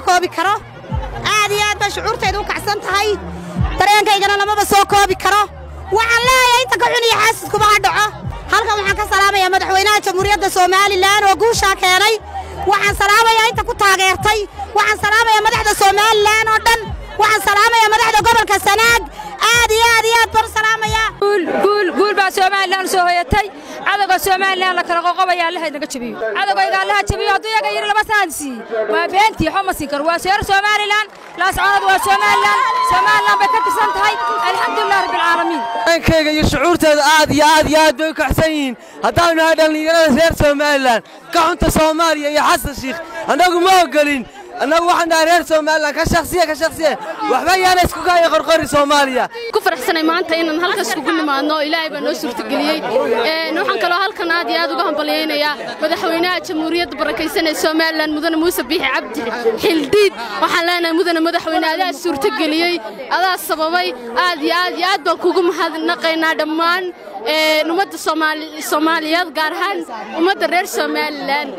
koobi karo aad iyo aad baa shucuurtayda u kacsan tahay dareenkaygana lamaba soo koobi karo waxaan leeyahay inta ka xun iyo xaasidkuba ha dhaco halkan waxaan ka salaamayaa madaxweynaha jamhuuriyadda somalilan oo guushaa keenay waxaan salaamayaa inta ku taageertay waxaan salaamayaa madaxda somalilan oo dhan waxaan salaamayaa madaxda gobolka sanaag aad iyo aad iyo aad baan u salaamayaa guul baa somalilan soo hoyatay cadowga somalilan la kala qoqobaya allaha inaga jabiyo cadowgayga allaha jabiyo hadduu iyaga yidhi lama saan sii waa beentii xoma siin karo waa seer somalilan laascoonadu waa somalilan somalilan bay ka tirsan tahay alxamdulilah rabbilcaalamiin dareenkayga iyo shucuurteeda aad iyo aad iyo aad bay u kacsan yihiin haddaanu nahay dhallinyarada reer somalilan ka xunta soomaaliya iyo xasan shiikh annagu ma ogolin annagu waxaan dhahay reer somalilan ka shaksiya ka shaksiya waxba yaana isku kaya qorqori soomaaliya ku faraxsanay maanta inaan halkaas kugu nimaadno ilaahay baa noo suurtageliyey waxaan kaloo halkan aad iyo aad uga hambalyaynayaa madaxweynaha jamhuuriyadda barakaysan ee somalilan mudane muuse biixi cabdi xildhiid waxaan leenahay mudane madaxweyne adaa suurtageliyey adaa sababay aad iyo aad iyo aad baan kugu mahadnaqaynaa dhammaan ummadda soomaaliyeed gaar ahaan ummadda reer somalilan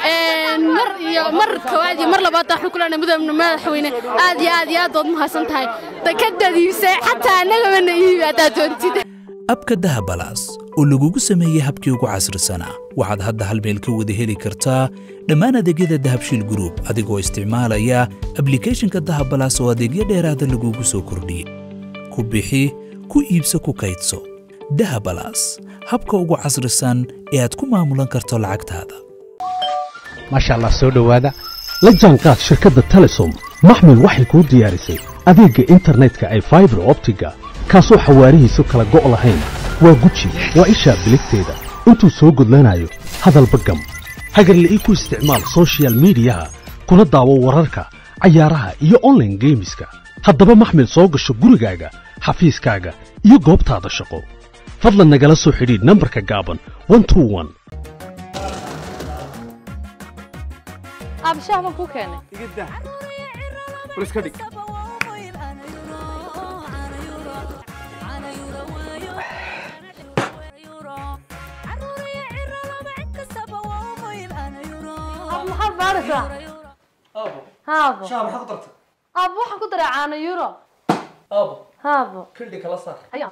mar iyo mar koowaad iyo mar labaad waxaan ku leenahay mudane madaxweyne aad iyo aad iyo aad baad mahadsan tahay dakadadiibsay xataa annagabana iibi haddaad doontid abka dahabalaas oo lagugu sameeyey habkii ugu casrisanaa waxaad hadda hal meel ka wada heli kartaa dhammaan adeegyada dahabshiil gruub adigoo isticmaalaya ablikhethonka dahabalaas oo adeegyo dheeraada lagugu soo kordhiyey ku bixi ku iibso ku kaydso dahabalaas habka ugu casrisan ee aad ku maamulan karto lacagtaada maasha allah soo dhowaada la jaanqaad shirkadda telesom maxmil waxay kuu diyaarisay adeegga internetka ay faibar optiga kaasoo xawaarihiisu kala go' lahayn waa guji waa ishaa biligteeda intuu soo gudlanayo hadalba gam hagarle ii ku isticmaal sochial midiyaha kuna daawo wararka cayaaraha iyo onlaine geemiska haddaba maxmil soo gasho gurigaaga xafiiskaaga iyo goobtaada shaqo fadlan nagala soo xidhiidh nambarka gaaban abshaah baan kuu keenay maxaad baaraysaa haabo aabo waxaan ku daray caano euro aabo haabo kildhi kala saar ayaa